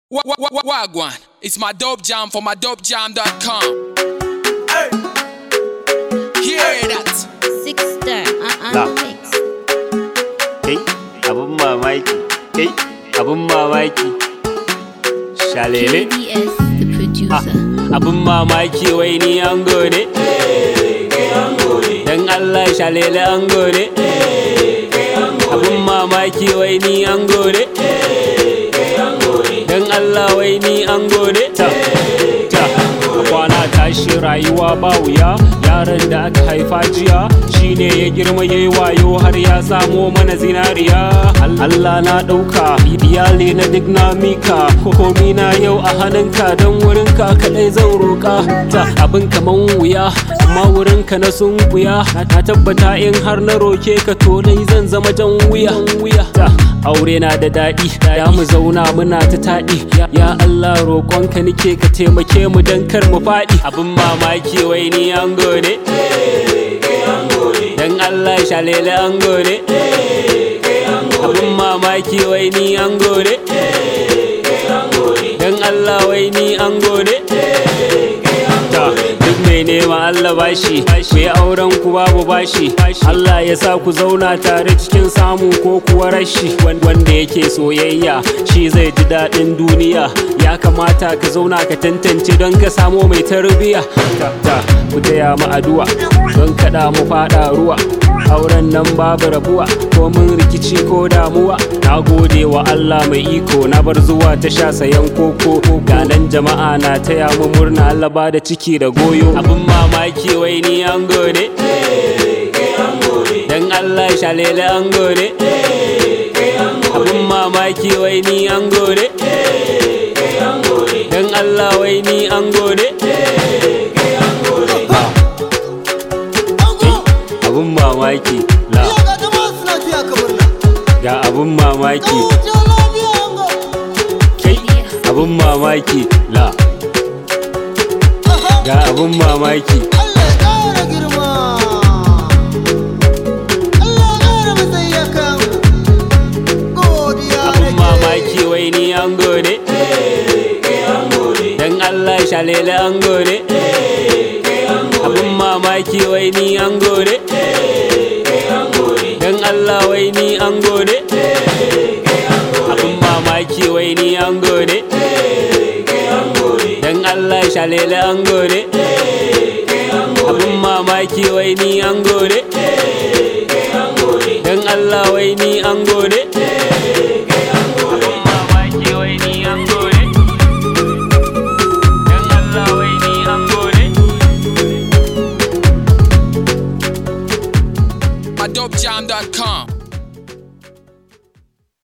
Wa- wa- wa- Wagwan, it's my dope jam for my dopejam.com. Hear that? Six star on, Nah. on the mix. kai abun mamaki kai abun mamaki shalele KBS, the ah, producer. abun mamaki wai ni an gode dan Allah shalele an gode abun mamaki wai ni an gode dan Allah wai ni an gode ta ta a kwana tashi rayuwa ba wuya yaron da aka haifa jiya shine ya girma yayi wayo har ya samo mana zinariya Allah na ɗauka iyali na duk na mika komi na yau a hannunka don wurinka kaɗai zan roƙa ta abin kaman wuya amma wurinka na sun wuya na tabbata in har na roke ka to dai zan zama jan wuya wuya ta aure na da daɗi ya mu zauna muna ta taɗi ya Allah roƙonka nike ka taimake mu don kar mu faɗi abin mamaki wai ni an gode dan Allah shalele an gode abin mamaki wai ni an gode dan Allah wai ni an gode ta duk mai nema Allah bashi mai auren ku babu bashi Allah ya sa ku zauna tare cikin samu ko kuwa rashi wanda yake soyayya shi zai ji daɗin duniya ya kamata ka zauna ka tantance don ka samo mai tarbiya ta ta ku taya mu addu'a don kada mu fada ruwa auren nan babu rabuwa ko mun rikici ko damuwa na gode wa Allah mai iko na bar zuwa ta sha sayan koko ga nan jama'a na taya mu murna Allah ba da ciki da goyo abin mamaki wai ni an gode dan Allah shalele an gode abin mamaki wai ni an gode dan Allah wai ni an gode abin mamaki la ga abin mamaki kai abin mamaki la ga abin mamaki abin mamaki wai ni an gode dan Allah shalele an gode abin mamaki wai ni an gode dan Allah wai ni an gode abin mamaki wai ni an gode dan Allah shalele an gode abin mamaki wai ni an gode dan Allah wai ni an gode abin mamaki wai ni an gode dan Allah wai ni an gode My dopejam.com.